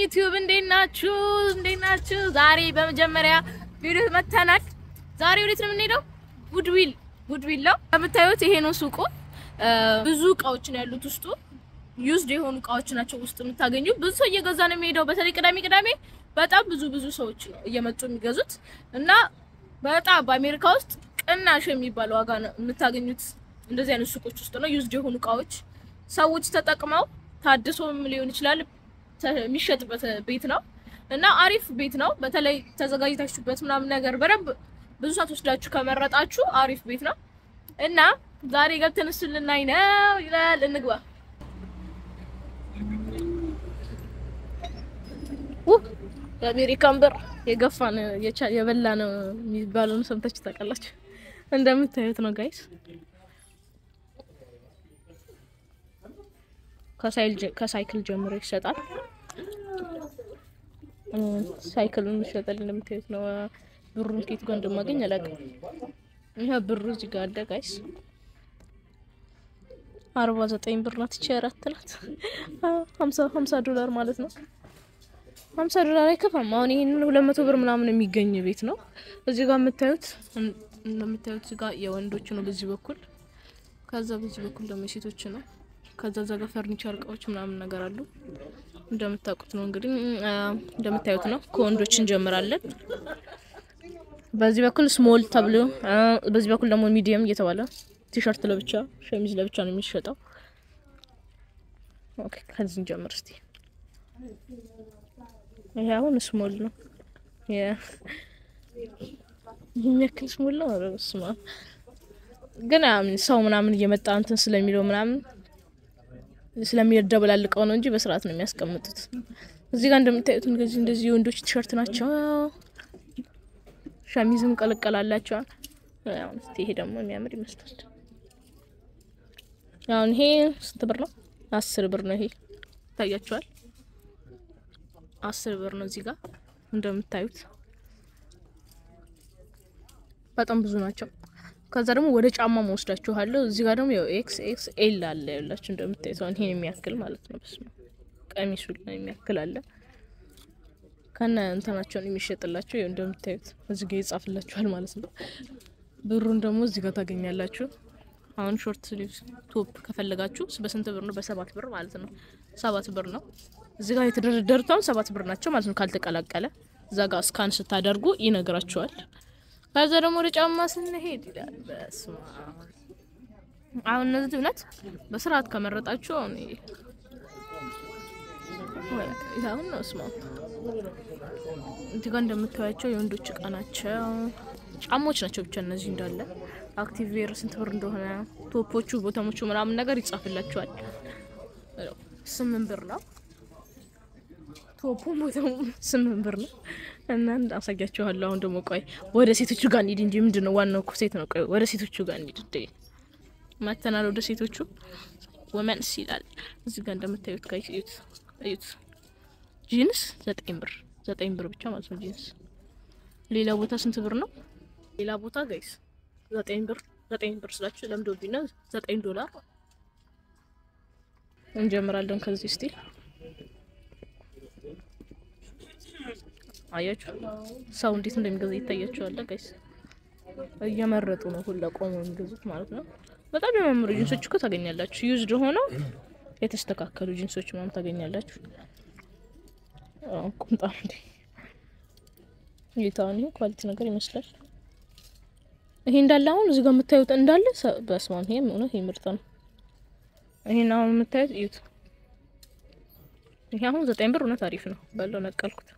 ዩቲዩብ እንዴት ናችሁ? እንዴት ናችሁ? ዛሬ በመጀመሪያ ቪዲዮ መተናል። ዛሬ ወዴት ነው የምንሄደው? ጉድዊል ጉድዊል ነው የምታዩት። ይሄ ነው ሱቁ። ብዙ እቃዎች ነው ያሉት ውስጡ። ዩዝድ የሆኑ እቃዎች ናቸው ውስጥ የምታገኙ። ብዙ ሰው እየገዛ ነው የሚሄደው። በተለይ ቅዳሜ ቅዳሜ በጣም ብዙ ብዙ ሰዎች ነው እየመጡ የሚገዙት እና በጣም በአሜሪካ ውስጥ ቅናሽ የሚባል ዋጋ ነው የምታገኙት እንደዚህ አይነት ሱቆች ውስጥ ነው። ዩዝድ የሆኑ እቃዎች ሰዎች ተጠቅመው ታድሶም ሊሆን ይችላል የሚሸጥበት ቤት ነው እና አሪፍ ቤት ነው። በተለይ ተዘጋጅታችሁበት ምናምን ነገር በደንብ ብዙ ሰዓት ወስዳችሁ ከመረጣችሁ አሪፍ ቤት ነው እና ዛሬ ገብተን እሱን ልናይ ነው ይላል። እንግባ። የአሜሪካን ብር የገፋ ነው የበላ ነው የሚባለውን ሰምታችሁ ታውቃላችሁ። እንደምታዩት ነው ጋይስ ከሳይክል ጀምሮ ይሸጣል። ሳይክሉን ይሸጣል እንደምታዩት ነው። ብሩን ከየት ጋር እንደማገኝ አላውቅም። ይሄ ብሩ እዚህ ጋር አለ ጋይስ። አርባ ዘጠኝ ብር ናት። ይቺ አራት ናት። ሀምሳ ሀምሳ ዶላር ማለት ነው። ሀምሳ ዶላር አይከፋም። አሁን ይሄንን ሁለት መቶ ብር ምናምን የሚገኝ ቤት ነው። እዚህ ጋር የምታዩት እንደምታዩት እዚህ ጋር የወንዶች ነው በዚህ በኩል፣ ከዛ በዚህ በኩል ደግሞ የሴቶች ነው። ከዛ እዛ ጋር ፈርኒቸር እቃዎች ምናምን ነገር አሉ። እንደምታውቁት ነው እንግዲህ እንደምታዩት ነው። ከወንዶች እንጀምራለን። በዚህ በኩል ስሞል ተብሎ በዚህ በኩል ደግሞ ሚዲየም እየተባለ ቲሸርት ለብቻ ሸሚዝ ለብቻ ነው የሚሸጠው። ኦኬ ከዚህ እንጀምር እስቲ። ይሄ አሁን ስሞል ነው የሚያክል ስሞል ነው። ስማ ግን ሰው ምናምን እየመጣ እንትን ስለሚለው ምናምን ስለሚደበላልቀው ነው እንጂ በስርዓት ነው የሚያስቀምጡት። እዚህ ጋር እንደምታዩት እንደዚህ እንደዚህ የወንዶች ቲሸርት ናቸው። ሸሚዝም ቀለቀላላቸው። አሁን እስቲ ይሄ ደግሞ የሚያምር ይመስላል። አሁን ይሄ ስንት ብር ነው? አስር ብር ነው። ይሄ ይታያችኋል። አስር ብር ነው። እዚህ ጋር እንደምታዩት በጣም ብዙ ናቸው። ከዛ ደግሞ ወደ ጫማ መወስዳችኋለሁ። እዚህ ጋር ደግሞ ኤክስ ኤክስ ኤል አለ ያላችሁ እንደምታዩት አሁን ይሄን የሚያክል ማለት ነው። በስመ አብ ቀሚሱ ላይ የሚያክል አለ ከነ እንትናቸውን የሚሸጥላቸው ይኸው እንደምታዩት እዚህ ጋር ይጻፍላችኋል ማለት ነው። ብሩን ደግሞ እዚህ ጋር ታገኛላችሁ። አሁን ሾርት ስሊቭ ቶፕ ከፈለጋችሁ በስንት ብር ነው? በሰባት ብር ማለት ነው። ሰባት ብር ነው። እዚህ ጋር የተደረደሩት አሁን ሰባት ብር ናቸው ማለት ነው። ካልተቀላቀለ እዛ ጋር ስካን ስታደርጉ ይነግራችኋል። ከዛ ደግሞ ወደ ጫማ ስንሄድ ይላል። በስመ አብ አሁን እነዚህ እውነት በስርዓት ከመረጣችሁ አሁን አሁን ነው ስማ እዚህ ጋር እንደምታዩቸው የወንዶች እቃ ናቸው። ጫማዎች ናቸው ብቻ እነዚህ እንዳለ አክቲቭ ዌር ስንት ብር እንደሆነ ቶፖቹ፣ ቦተሞቹ ምናምን ነገር ይጻፍላቸዋል። ስምንት ብር ነው ቶፑ፣ ቦተሙ ስምንት ብር ነው። እና አሳያችኋለሁ። አሁን ደግሞ ቆይ ወደ ሴቶቹ ጋር እንሂድ እንጂ ምንድን ነው ዋናው እኮ ሴት ነው። ቆይ ወደ ሴቶቹ ጋር እንሂድ እንዴ መተናል። ወደ ሴቶቹ ወመንስ ይላል እዚህ ጋር እንደምታዩት ጋር እዩት፣ እዩት ጂንስ ዘጠኝ ብር ዘጠኝ ብር ብቻ ማለት ነው ጂንስ። ሌላ ቦታ ስንት ብር ነው? ሌላ ቦታ ጋይስ ዘጠኝ ብር ዘጠኝ ብር ስላችሁ ለምዶብኝ ነው። ዘጠኝ ዶላር እንጀምራለን ከዚህ ስቲል አያችሁ ሰው እንዴት እንደሚገዛ ይታያችኋል ጋይስ። እየመረጡ ነው ሁላ ቆመው የሚገዙት ማለት ነው። በጣም የሚያማምሩ ጂንሶች እኮ ታገኛላችሁ። ዩዝድ ሆነው የተስተካከሉ ጂንሶች ምናምን ታገኛላችሁ። ቁምጣ እንዴ ጌታውን ይሄ ኳሊቲ ነገር ይመስላል። ይሄ እንዳለ አሁን እዚህ ጋር የምታዩት እንዳለ በስማን ይሄ እውነት ምርጥ ነው። ይሄን አሁን የምታዩት እዩት። ይሄ አሁን ዘጠኝ ብር እውነት አሪፍ ነው። በለው ነቀልኩት።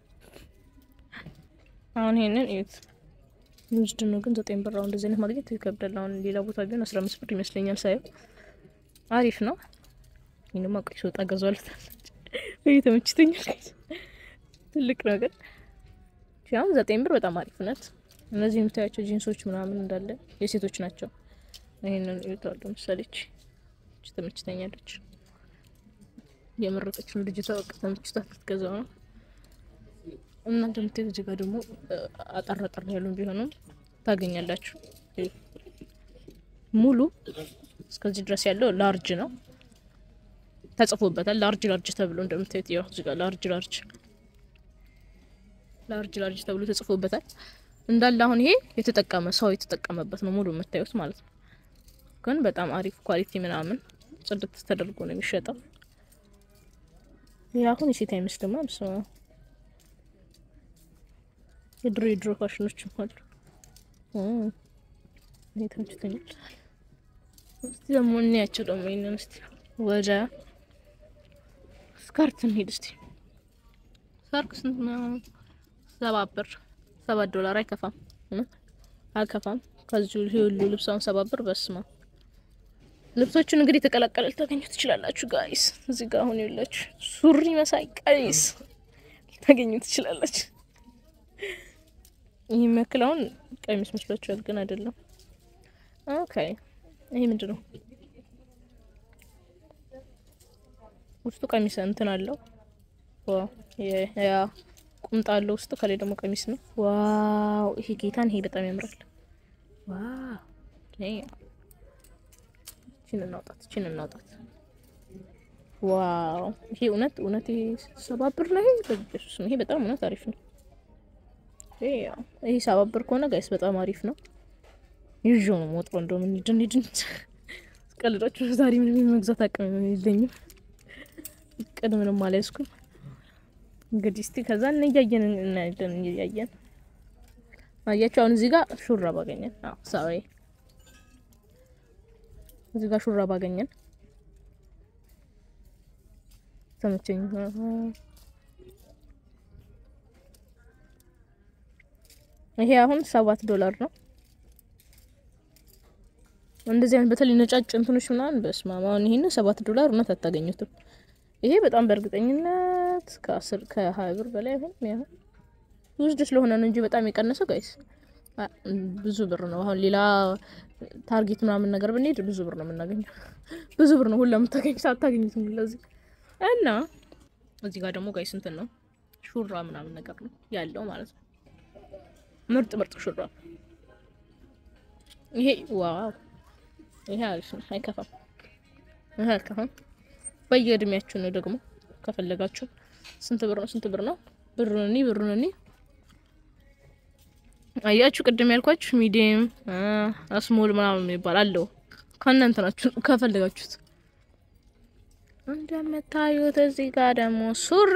አሁን ይሄንን እዩት። ዩዝድ ነው ግን ዘጠኝ ብር አሁን እንደዚህ አይነት ማግኘት ይከብዳል። አሁን ሌላ ቦታ ቢሆን አስራ አምስት ብር ይመስለኛል ሳየው። አሪፍ ነው። ይሄንማ ቆይ ስወጣ ገዛዋለታል። ይሄ ተመችቶኛል። ትልቅ ነው ግን አሁን ዘጠኝ ብር በጣም አሪፍ ናት። እነዚህ የምታያቸው ጂንሶች ምናምን እንዳለ የሴቶች ናቸው። ይሄንን ይወጣሉ። ምሳሌች ተመችተኛለች። የመረጠች ነው ልጅቷ። በቃ ተመችቷት ልትገዛው ነው። እና እንደምታዩት እዚህ ጋር ደግሞ አጠር አጠር ያሉ ቢሆኑም ታገኛላችሁ። ሙሉ እስከዚህ ድረስ ያለው ላርጅ ነው ተጽፎበታል። ላርጅ ላርጅ ተብሎ እንደምታዩት ያው እዚህ ጋር ላርጅ ላርጅ ላርጅ ላርጅ ተብሎ ተጽፎበታል። እንዳለ አሁን ይሄ የተጠቀመ ሰው የተጠቀመበት ነው ሙሉ የምታዩት ማለት ነው። ግን በጣም አሪፍ ኳሊቲ ምናምን ጽድት ተደርጎ ነው የሚሸጠው። ይህ አሁን የሴት አይመስልም። ስማ የድሮ የድሮ ፋሽኖችም አሉ። ይሄ ተመችቶኛል። እስቲ ደግሞ እንያቸው ደግሞ ይሄንን እስቲ ወደ ስካርት እንሂድ እስቲ። ስካርት ስንት ነው? ሰባት ብር ሰባት ዶላር አይከፋም፣ አልከፋም። ከዚህ ሁሉ ልብሳውን ሰባት ብር በስማ ልብሶቹን እንግዲህ ተቀላቀለ ልታገኙ ትችላላችሁ ጋይስ። እዚህ ጋር አሁን የላችሁ ሱሪ መሳይ ቀሚስ ልታገኙ ትችላላችሁ። ይህ የሚያክል አሁን ቀሚስ መስሏችኋል፣ ግን አይደለም። ኦኬ ይሄ ምንድን ነው? ውስጡ ቀሚስ እንትን አለው። ዋው ያ ቁምጣ አለው ውስጡ፣ ከላይ ደግሞ ቀሚስ ነው። ዋው ይሄ ጌታን ይሄ በጣም ያምራል። ዋው እቺን እናውጣት፣ እቺን እናውጣት። ዋው ይሄ እውነት እውነት ይሄ ሰባት ብር ነው። ይሄ በኢየሱስ ይሄ በጣም እውነት አሪፍ ነው። ይሄ ያው ይሄ ሰባት ብር ከሆነ ጋይስ በጣም አሪፍ ነው። ይዤው ነው የምወጣው። እንደውም ድን ድን ቀልዳችሁ ዛሬ ምንም የመግዛት አቅም የለኝም። ቅድ ምንም አልያዝኩም። እንግዲህ እስቲ ከዛ እንያየን እናያለን። እያየን አያችሁ። አሁን እዚህ ጋር ሹራብ አገኘን። አዎ ሳሪ እዚህ ጋር ሹራብ አገኘን። ተመቸኝ። ይሄ አሁን ሰባት ዶላር ነው። እንደዚህ አይነት በተለይ ነጫጭ እንትኖች ምናምን በስመ አብ አሁን ይሄን ሰባት ዶላር እውነት አታገኙትም። ይሄ በጣም በእርግጠኝነት ከአስር ከሀያ ብር በላይ አሁን ያው ውስድ ስለሆነ ነው እንጂ በጣም የቀነሰው ጋይስ ብዙ ብር ነው። አሁን ሌላ ታርጌት ምናምን ነገር ብንሄድ ብዙ ብር ነው የምናገኘው። ብዙ ብር ነው ሁላ የምታገኙት አታገኙትም። ለዚህ እና እዚህ ጋር ደግሞ ጋይስ እንትን ነው ሹራ ምናምን ነገር ነው ያለው ማለት ነው። ምርጥ ምርጥ ሹራ ይሄ ዋው ይሄ አሪፍ ነው፣ አይከፋም። ይሄ አይከፋም። በየእድሜያችሁ ነው ደግሞ ከፈለጋችሁ። ስንት ብር ነው? ስንት ብር ነው? ብሩንኒ ብሩንኒ አያችሁ፣ ቅድም ያልኳችሁ ሚዲየም ስሞል ምናምን የሚባል አለው ከእናንተ ናችሁ ከፈለጋችሁት። እንደምታዩት እዚህ ጋር ደግሞ ሱሪ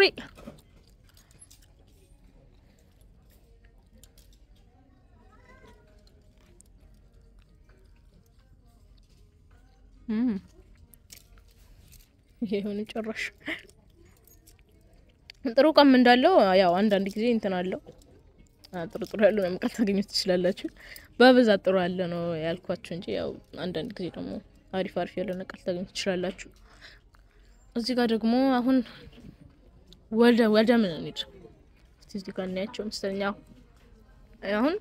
ይሄ የሆነ ጭራሽ ጥሩ ቀም እንዳለው ያው አንዳንድ ጊዜ እንትን አለው ጥሩ ጥሩ ያለው ነው መቃል ታገኙት ትችላላችሁ። በብዛት ጥሩ ያለ ነው ያልኳችሁ እንጂ ያው አንዳንድ ጊዜ ደግሞ አሪፍ አሪፍ ያለው ነቃል ታገኙት ትችላላችሁ። እዚህ ጋር ደግሞ አሁን ወደ ወደ ምን እንሂድ እስቲ እዚህ ጋር እናያቸው መሰለኝ። አሁን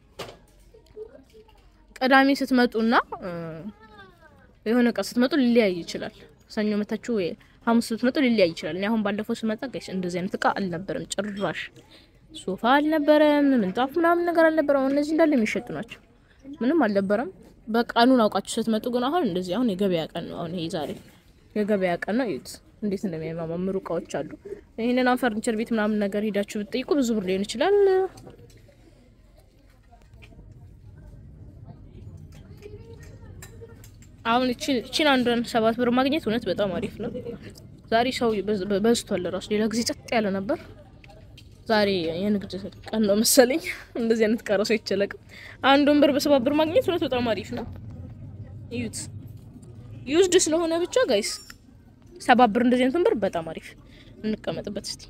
ቅዳሜ ስትመጡና የሆነ እቃ ስትመጡ ሊለያይ ይችላል። ሰኞ መታችሁ ወይ ሐሙስ ስትመጡ ሊለያይ ይችላል። እኔ አሁን ባለፈው ስመጣ ጋይስ እንደዚህ አይነት እቃ አልነበረም ጭራሽ። ሶፋ አልነበረም፣ ምንጣፍ ምናምን ነገር አልነበረም። አሁን እነዚህ እንዳለ የሚሸጡ ናቸው። ምንም አልነበረም። በቀኑን አውቃችሁ ስትመጡ ግን አሁን እንደዚህ አሁን የገበያ ቀን ነው። አሁን ይሄ ዛሬ የገበያ ቀን ነው። እዩት እንዴት እንደሚያማምሩ እቃዎች አሉ። ይህንን አሁን ፈርኒቸር ቤት ምናምን ነገር ሄዳችሁ ብትጠይቁ ብዙ ብር ሊሆን ይችላል። አሁን እቺን አንዷን ሰባት ብር ማግኘት እውነት በጣም አሪፍ ነው። ዛሬ ሰው በዝቷል። ራሱ ሌላ ጊዜ ጸጥ ያለ ነበር። ዛሬ የንግድ ቀን ነው መሰለኝ። እንደዚህ አይነት ቀረ ሰው ይቸለቅም። አንዱን ብር በሰባት ብር ማግኘት እውነት በጣም አሪፍ ነው። እዩት፣ ዩዝድ ስለሆነ ብቻ ጋይስ ሰባት ብር እንደዚህ አይነቱን ብር በጣም አሪፍ እንቀመጥበት እስቲ።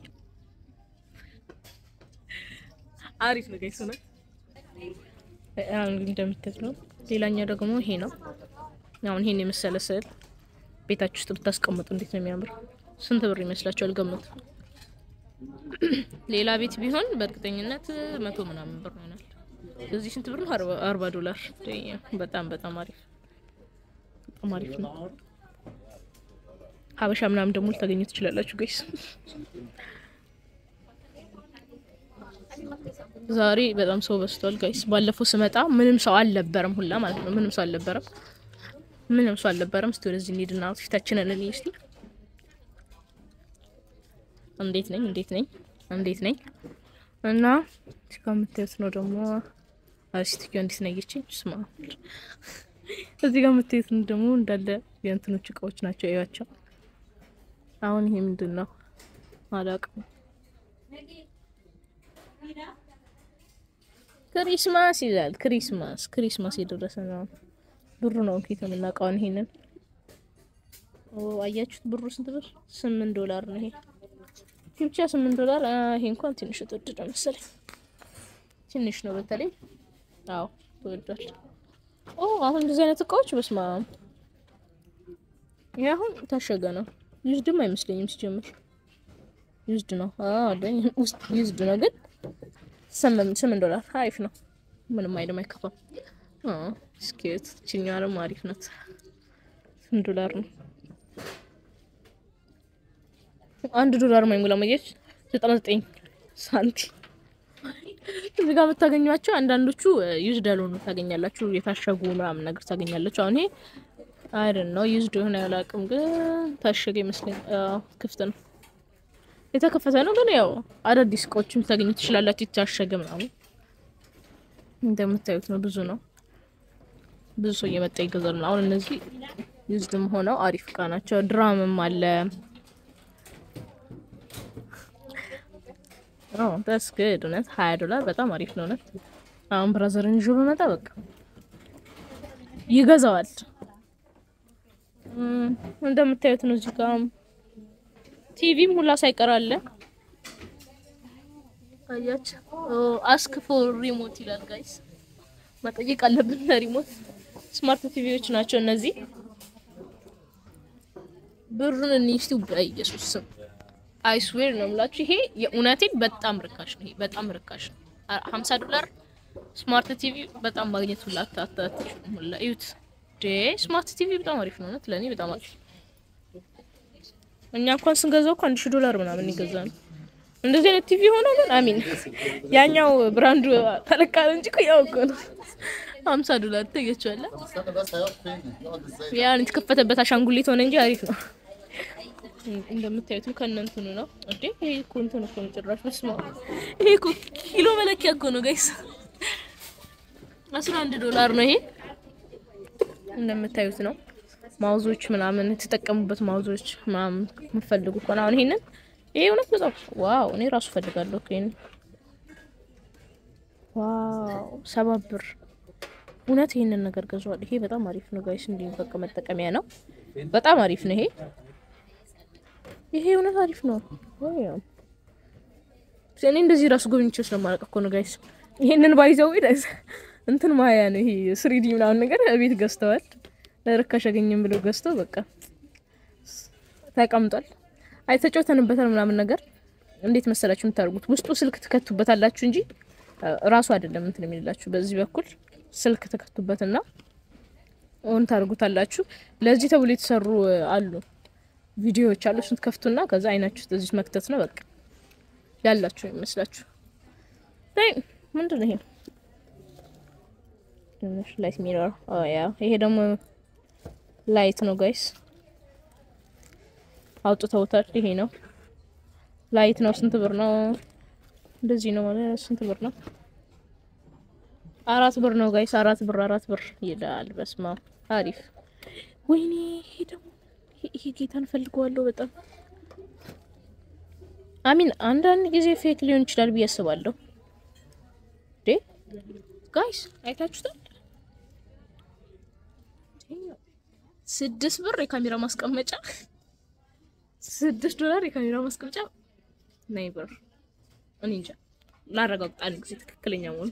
አሪፍ ነው ጋይስ ነው። አሁን እንደምታዩት ነው። ሌላኛው ደግሞ ይሄ ነው። አሁን ይሄን የመሰለ ስዕል ቤታችሁ ውስጥ ብታስቀምጡ እንዴት ነው የሚያምር! ስንት ብር ይመስላችኋል? ገምቱ። ሌላ ቤት ቢሆን በእርግጠኝነት መቶ ምናምን ብር ይሆናል። እዚህ ስንት ብር ነው? አርባ ዶላር። በጣም በጣም አሪፍ በጣም አሪፍ ነው። ሀበሻ ምናምን ደግሞ ልታገኙ ትችላላችሁ ጋይስ። ዛሬ በጣም ሰው በዝቷል ጋይስ። ባለፈው ስመጣ ምንም ሰው አልነበረም ሁላ ማለት ነው። ምንም ሰው አልነበረም። ምንም ሰው አልነበረም። እስቲ ወደዚህ እንሂድና ፊታችንን እንይ እስቲ። እንዴት ነኝ? እንዴት ነኝ? እንዴት ነኝ? እና እዚህ ጋር የምታዩት ነው ደግሞ አሪስቲኪዮ እንዴት ነየችኝ ስማ እዚህ ጋር የምታዩት ነው ደግሞ እንዳለ የእንትኖች እቃዎች ናቸው እያቸው አሁን ይሄ ምንድን ነው አላውቅም ክሪስማስ ይላል ክሪስማስ ክሪስማስ የደረሰ ነው ብሩ ነው እንዴት የምናውቀውን ይሄንን አያችሁት ብሩ ስንት ብር ስምንት ዶላር ነው ይሄ ብቻ ስምንት ዶላር ይሄ እንኳን ትንሽ ተወደደ መሰለኝ ትንሽ ነው በተለይ አዎ ተወዷል ኦ አሁን እንደዚህ አይነት እቃዎች በስማ ይሄ አሁን ታሸገ ነው ዩዝድም አይመስለኝም ሲጀምር ዩዝድ ነው ውስጥ ዩዝድ ነው ግን ስምንት ዶላር አሪፍ ነው ምንም አይልም አይከፋም ስኬት ችኛዋንም አሪፍ ናት ስንት ዶላር ነው አንድ ዶላር ማይሞላ መየች ዘጠና ዘጠኝ ሳንቲም እዚህ ጋር የምታገኟቸው አንዳንዶቹ ዩዝድ ያልሆኑ ታገኛላችሁ የታሸጉ ምናምን ነገር ታገኛላችሁ አሁን ይሄ አይደን ነው ዩዝድ የሆነ ያላቅም ግን ታሸገ ይመስለኝ ክፍት ነው የተከፈተ ነው ግን ያው አዳዲስ እቃዎችም ታገኙ ትችላላችሁ የታሸገ ምናምን እንደምታዩት ነው ብዙ ነው ብዙ ሰው እየመጣ ይገዛል አሁን እነዚህ ዩዝድም ሆነው አሪፍ እቃ ናቸው ድራምም አለ ዳስ ግድ እውነት ሀያ ዶላር በጣም አሪፍ ነው እውነት አሁን ብራዘርን ይዞ በመጣ በቃ ይገዛዋል እንደምታዩት ነው እዚህ ጋር ቲቪም ሁላ ሳይቀር አለ አያችሁ አስክ ፎር ሪሞት ይላል ጋይስ መጠየቅ አለብን ለሪሞት ስማርት ቲቪዎች ናቸው እነዚህ ብሩን እንይስቱ በኢየሱስ ስም አይስዌር ነው የምላችሁ ይሄ የእውነቴን በጣም ርካሽ ነው። ይሄ በጣም ርካሽ ነው። 50 ዶላር ስማርት ቲቪ በጣም ማግኘት ሁላ አታትችሉም። ሁላ እዩት። ዴ ስማርት ቲቪ በጣም አሪፍ ነው። እውነት ለኔ በጣም አሪፍ እኛ እንኳን ስንገዛው እኮ አንድ ሺህ ዶላር ምናምን ይገዛ ነው። እንደዚህ አይነት ቲቪ ሆኖ ግን አሚን ያኛው ብራንዱ ተለቃለ እንጂ እኮ ያው እኮ ነው 50 ዶላር ተገቸዋለ። ያን የተከፈተበት አሻንጉሊት ሆነ እንጂ አሪፍ ነው። እንደምታዩትም ከነ እንትኑ ነው እንዴ! ይሄ እኮ እንትኑ እኮ ነው ጭራሽ። በስመ አብ ይሄ እኮ ኪሎ መለኪያ እኮ ነው ጋይስ። 11 ዶላር ነው ይሄ። እንደምታዩት ነው ማውዞች ምናምን የተጠቀሙበት ማውዞች ምናምን የምፈልጉ ከሆነ አሁን ይሄንን ይሄ እውነት በጣም ዋው! እኔ ራሱ ፈልጋለሁ እኮ ይሄን። ዋው! ሰባት ብር እውነት ይሄንን ነገር ገዟል። ይሄ በጣም አሪፍ ነው ጋይስ። እንዲህ በቃ መጠቀሚያ ነው። በጣም አሪፍ ነው ይሄ ይሄ እውነት አሪፍ ነው። እኔ እንደዚህ ራሱ ጎብኝቼው ስለማላውቅ እኮ ነው ጋይስ። ይሄንን ባይዘው እንትን ማያ ነው ይሄ ስሪዲ ምናምን ነገር ቤት ገዝተዋል። ለርካሽ ያገኘም ብለው ገዝተው በቃ ተቀምጧል። አይ ተጫውተንበታል ምናምን ነገር። እንዴት መሰላችሁ የምታደርጉት? ውስጡ ስልክ ትከቱበታላችሁ እንጂ ራሱ አይደለም እንትን የሚላችሁ። በዚህ በኩል ስልክ ትከቱበትና ኦን ታደርጉታላችሁ። ለዚህ ተብሎ የተሰሩ አሉ ቪዲዮዎች አሉ። እሱን ትከፍቱና ከዛ አይናችሁ እዚህ መክተት ነው በቃ ያላችሁ ይመስላችሁ። አይ ምንድን ነው ይሄ? ትንሽ ላይት ሚረር ኦ ያ ይሄ ደግሞ ላይት ነው ጋይስ፣ አውጥተውታል። ይሄ ነው ላይት ነው። ስንት ብር ነው? እንደዚህ ነው ማለት ስንት ብር ነው? አራት ብር ነው ጋይስ፣ አራት ብር አራት ብር ይላል። በስማ አሪፍ። ወይኔ ይሄ ደግሞ ይሄ ጌታን ፈልገዋለሁ በጣም አሚን። አንዳንድ ጊዜ ፌክ ሊሆን ይችላል ብዬ አስባለሁ። ዴ ጋይስ አይታችሁታል? ስድስት ብር የካሜራ ማስቀመጫ፣ ስድስት ዶላር የካሜራ ማስቀመጫ ናይ ብር እኔ እንጃ ላረጋግጥ አንድ ጊዜ ትክክለኛ መሆኑ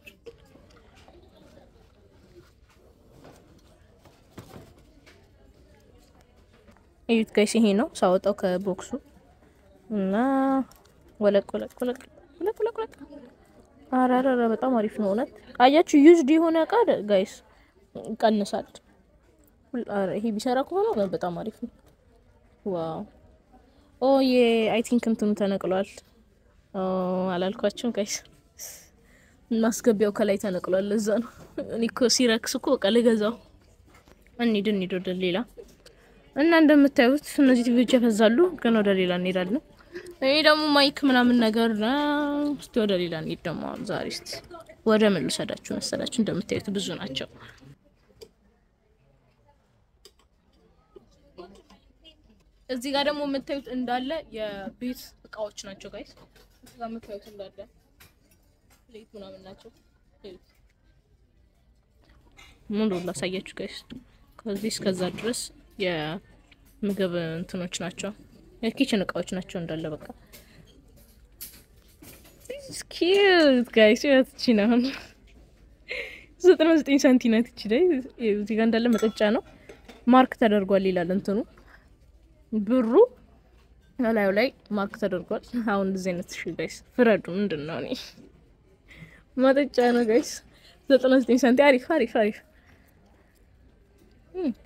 እዩት ጋይስ፣ ይሄ ነው ሳወጣው ከቦክሱ እና ወለቅ ወለቅ ወለቅ ወለቅ ወለቅ ወለቅ። ኧረ ኧረ በጣም አሪፍ ነው እውነት። አያችሁ ዩዝድ የሆነ እቃ ጋይስ ይቀንሳል። ኧረ ይሄ ቢሰራ ከሆነ በጣም አሪፍ ነው። ዋው ኦ ዬ አይ ቲንክ እንትኑ ተነቅሏል። ኦ አላልኳችሁም ጋይስ፣ ማስገቢያው ከላይ ተነቅሏል። ለዛ ነው እኔ እኮ ሲረክስ እኮ በቃ ልገዛው። እንሂድ እንሂድ ወደ ሌላ እና እንደምታዩት እነዚህ ቲቪዎች ያፈዛሉ፣ ግን ወደ ሌላ እንሄዳለን። ይሄ ደግሞ ማይክ ምናምን ነገር ነው። እስቲ ወደ ሌላ እንሂድ ደግሞ አሁን ዛሬ እስቲ ወደ ምን ልውሰዳችሁ መሰላችሁ? እንደምታዩት ብዙ ናቸው። እዚህ ጋር ደግሞ የምታዩት እንዳለ የቤት እቃዎች ናቸው ጋይስ። እዚህ ጋር የምታዩት እንዳለ ፕሌት ምናምን ናቸው። እዩት። ሙሉ ላሳያችሁ ጋይስ። ከዚህ እስከዛ ድረስ የምግብ እንትኖች ናቸው፣ የኪችን እቃዎች ናቸው እንዳለ በቃ ኪዩት ጋይስ። ያትቺ ነው ዘጠና ዘጠኝ ሳንቲ ናት እቺ ላይ። እዚህ ጋር እንዳለ መጠጫ ነው፣ ማርክ ተደርጓል ይላል እንትኑ ብሩ እላዩ ላይ ማርክ ተደርጓል። አሁን እንደዚህ አይነት እሺ ጋይስ ፍረዱ። ምንድን ነው እኔ መጠጫ ነው ጋይስ። ዘጠና ዘጠኝ ሳንቲ አሪፍ አሪፍ አሪፍ። ኦኬ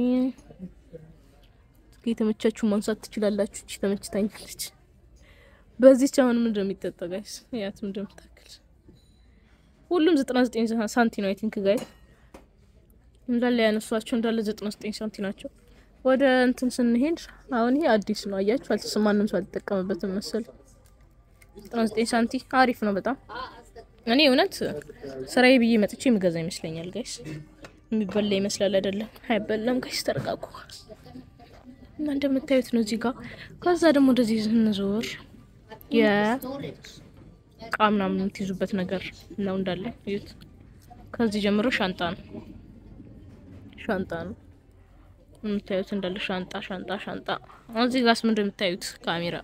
የተመቻችሁ ማንሳት ትችላላችሁ። እቺ ተመችታኛለች። በዚህች አሁን ምንድን ነው የሚጠጣው ጋይስ? ያት ምንድን ነው የምታክል? ሁሉም ዘጠና ዘጠኝ ሳንቲ ነው አይ ቲንክ ጋይስ። እንዳለ ያነሷቸው እንዳለ ዘጠና ዘጠኝ ሳንቲ ናቸው። ወደ እንትን ስንሄድ አሁን ይሄ አዲስ ነው አያችሁ፣ አልተስ ማንም ሰው አልተጠቀመበትም መሰል። 99 ሳንቲ አሪፍ ነው በጣም። እኔ እውነት ስራዬ ብዬ መጥቼ የምገዛ ይመስለኛል ጋይስ። የሚበላ ይመስላል አይደለም? አይበላም ጋይስ፣ ተረጋጉ። እና እንደምታዩት ነው እዚህ ጋር። ከዛ ደግሞ ወደዚህ ስንዞር የእቃ ምናምን የምትይዙበት ነገር ነው እንዳለ እዩት። ከዚህ ጀምሮ ሻንጣ ነው ሻንጣ ነው የምታዩት እንዳለ ሻንጣ ሻንጣ ሻንጣ። እዚህ ጋርስ ምንድን የምታዩት ካሜራ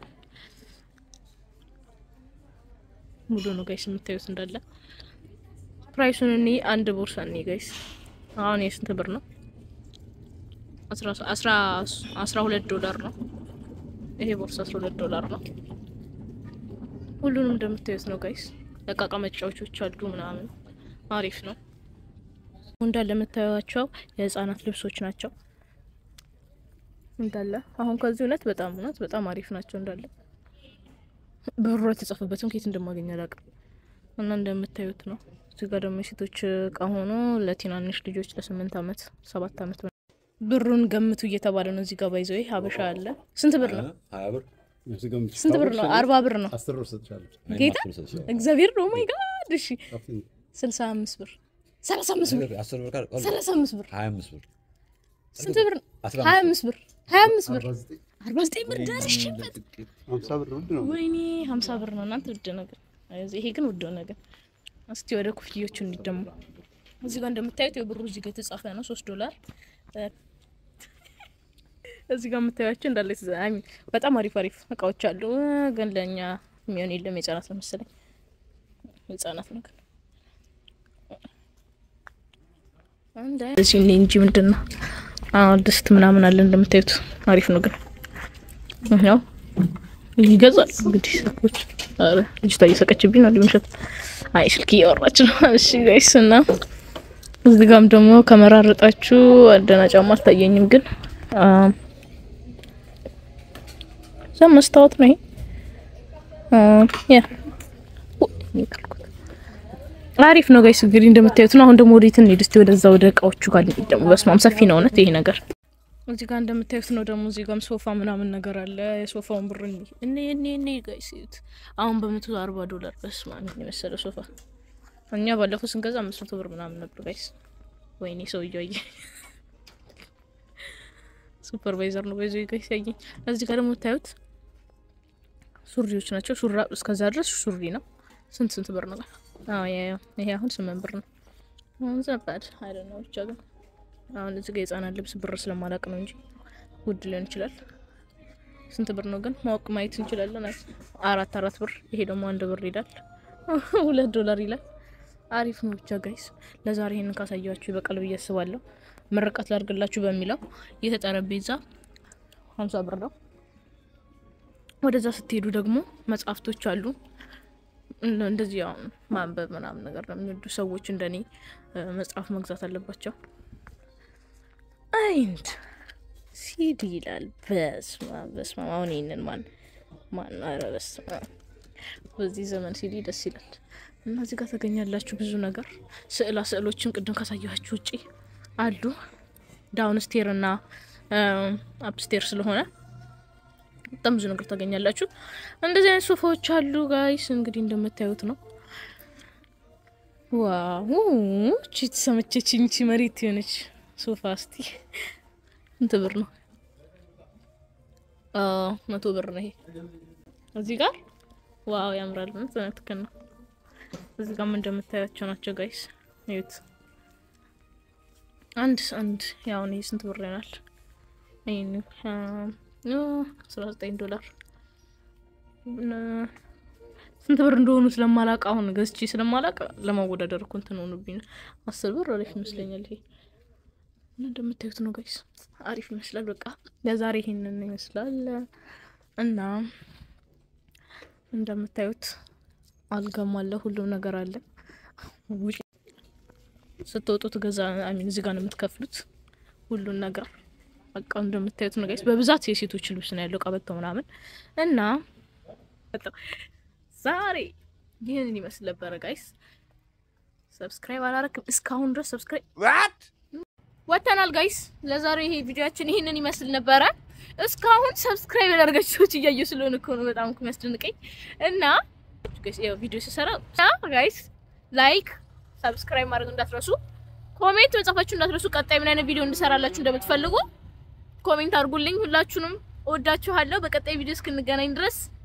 ሙሉ ነው ጋይስ የምታዩት እንዳለ። ፕራይሱን እኔ አንድ ቦርሳ እኔ ጋይስ አሁን የስንት ብር ነው? አስራ ሁለት ዶላር ነው ይሄ ቦርሳ አስራ ሁለት ዶላር ነው። ሁሉንም እንደምታዩት ነው ጋይስ። ለቃቃ መጫወቾች አሉ ምናምን አሪፍ ነው እንዳለ የምታዩቸው የህፃናት ልብሶች ናቸው እንዳለ አሁን ከዚህ እውነት በጣም እውነት በጣም አሪፍ ናቸው እንዳለ ብሩ የተጻፈበትም ከየት እንደማገኝ አላውቅም። እና እንደምታዩት ነው። እዚህ ጋር ደግሞ የሴቶች እቃ ሆኖ ለትናንሽ ልጆች ለስምንት አመት ሰባት አመት ብሩን ገምቱ እየተባለ ነው። እዚህ ጋር ባይዘው ሀበሻ አለ። ስንት ብር ነው? ስንት ብር ነው? አርባ ብር ነው። ጌታ እግዚአብሔር ነው። ማይ ጋድ እሺ፣ ስልሳ አምስት ብር ሰላሳ አምስት ብር ሰላሳ አምስት ብር ስንት ብር ነው? ሀያ አምስት ብር ሀያ አምስት ብር አርባ ዘጠኝ ብር ደርሽበት። ወይኔ ሀምሳ ብር ነው እናንተ ውድ ነገር። ይሄ ግን ውድ ነገር። እስቲ ወደ ኩፍዮቹ እንዲደሙ እዚህ ጋር እንደምታዩት የብሩ እዚህ ጋር የተጻፈ ነው ሶስት ዶላር። እዚህ ጋር የምታዩቸው እንዳለ አይ ሚን በጣም አሪፍ አሪፍ እቃዎች አሉ። ግን ለእኛ የሚሆን የለም የህጻናት ነው መሰለኝ የህጻናት ነው ግን እዚህ እንጂ ምንድን ነው ድስት ምናምን አለ እንደምታዩት አሪፍ ነው ግን ያው ይገዛል እንግዲህ ሰዎች። ኧረ ልጅቷ እየሰቀችብኝ ነው ሊምሸት። አይ ስልክ እያወራች ነው። እሺ ጋይስ እና እዚህ ጋም ደግሞ ከመራረጣችሁ አደና ጫማ አልታየኝም፣ ግን እዛ መስታወት ነው ይሄ ያ አሪፍ ነው ጋይስ። እንግዲህ እንደምታዩት ነው። አሁን ደግሞ ወዴት እንሂድ እስቲ? ወደዛ ወደ እቃዎቹ ጋር እንሂድ። ደግሞ በስማም ሰፊ ነው እውነት ይሄ ነገር። እዚህ ጋር እንደምታዩት ነው ደግሞ እዚህ ጋርም ሶፋ ምናምን ነገር አለ። የሶፋውን ብር እኔ እኔ እኔ ጋይስ እዩት። አሁን በመቶ አርባ ዶላር በስማም የመሰለ ሶፋ። እኛ ባለፈው ስንገዛ አምስት መቶ ብር ምናምን ነበር ጋይስ። ወይኔ ሰውዬው አየኝ። ሱፐርቫይዘር ነው በዚህ ጋይስ ያየኝ። እዚህ ጋር ደግሞ ታዩት ሱሪዎች ናቸው። ሱራ እስከዛ ድረስ ሱሪ ነው። ስንት ስንት ብር ነው? አዎ ይሄ አሁን ስምንት ብር ነው። አሁን ዘባድ አይደለም ብቻ ግን አሁን እዚህ ጋር የህጻናት ልብስ ብር ስለማላቅ ነው እንጂ ውድ ሊሆን ይችላል። ስንት ብር ነው ግን ማወቅ ማየት እንችላለን። አራት አራት ብር። ይሄ ደግሞ አንድ ብር ይላል። ሁለት ዶላር ይላል። አሪፍ ነው ብቻ ጋይስ። ለዛሬ ይሄንን ካሳያችሁ ይበቃል ብዬ አስባለሁ። ምርቃት ላድርግላችሁ በሚለው ይህ ጠረጴዛ ሀምሳ ብር ነው። ወደዛ ስትሄዱ ደግሞ መጽሐፍቶች አሉ። እንደዚህ አሁን ማንበብ ምናምን ነገር ነው የሚወዱ ሰዎች እንደኔ መጽሐፍ መግዛት አለባቸው። አይንድ ሲዲ ይላል። በስመ አብ በስመ አብ። አሁን ይህንን ማን ማን ኧረ በስመ አብ በዚህ ዘመን ሲዲ ደስ ይላል። እና እዚህ ጋር ታገኛላችሁ ብዙ ነገር ስዕላ ስዕሎችን ቅድም ካሳየኋችሁ ውጪ አሉ። ዳውን ስቴር እና አፕስቴር ስለሆነ በጣም ብዙ ነገር ታገኛላችሁ። እንደዚህ አይነት ሶፋዎች አሉ ጋይስ። እንግዲህ እንደምታዩት ነው። ዋው እቺ ተሰመቸችኝ። እቺ መሬት የሆነች ሶፋ እስቲ ስንት ብር ነው? አዎ መቶ ብር ነው ይሄ። እዚህ ጋር ዋው ያምራል። ምን ትክክል ነው። እዚህ ጋርም እንደምታያቸው ናቸው ጋይስ። እዩት። አንድ አንድ ያው ነው ስንት ብር ይሆናል? ይሄን አስራ ዘጠኝ ዶላር ስንት ብር እንደሆኑ ስለማላቅ አሁን ገዝቼ ስለማላቅ ለማወዳደር እኮ እንትን ሆኑብኝ። አስር ብር አሪፍ ይመስለኛል ይሄ እና እንደምታዩት ነው ጋይስ፣ አሪፍ ይመስላል። በቃ ለዛሬ ይሄንን ይመስላል እና እንደምታዩት አልጋም አለ፣ ሁሉም ነገር አለ። ውጭ ስትወጡ ትገዛ አሚን እዚህ ጋር ነው የምትከፍሉት ሁሉን ነገር በቃ እንደምታዩት ነው ጋይስ። በብዛት የሴቶች ልብስ ነው ያለው ቀበቶ ምናምን እና ዛሬ ይህንን ይመስል ነበረ ጋይስ። ሰብስክራይብ አላረክም እስካሁን ድረስ ሰብስክራይብ ወተናል ጋይስ። ለዛሬ ይሄ ቪዲዮአችን ይህንን ይመስል ነበረ። እስካሁን ሰብስክራይብ ያደረጋችሁ ሰዎች እያየሁ ስለሆነ እኮ ነው በጣም እኮ የሚያስደንቀኝ እና ጋይስ ያው ቪዲዮ ሲሰራ ጋይስ ላይክ ሰብስክራይብ ማድረግ እንዳትረሱ፣ ኮሜንት መጻፋችሁ እንዳትረሱ። ቀጣይ ምን አይነት ቪዲዮ እንድሰራላችሁ እንደምትፈልጉ ኮሜንት አድርጉልኝ። ሁላችሁንም እወዳችኋለሁ። በቀጣይ ቪዲዮ እስክንገናኝ ድረስ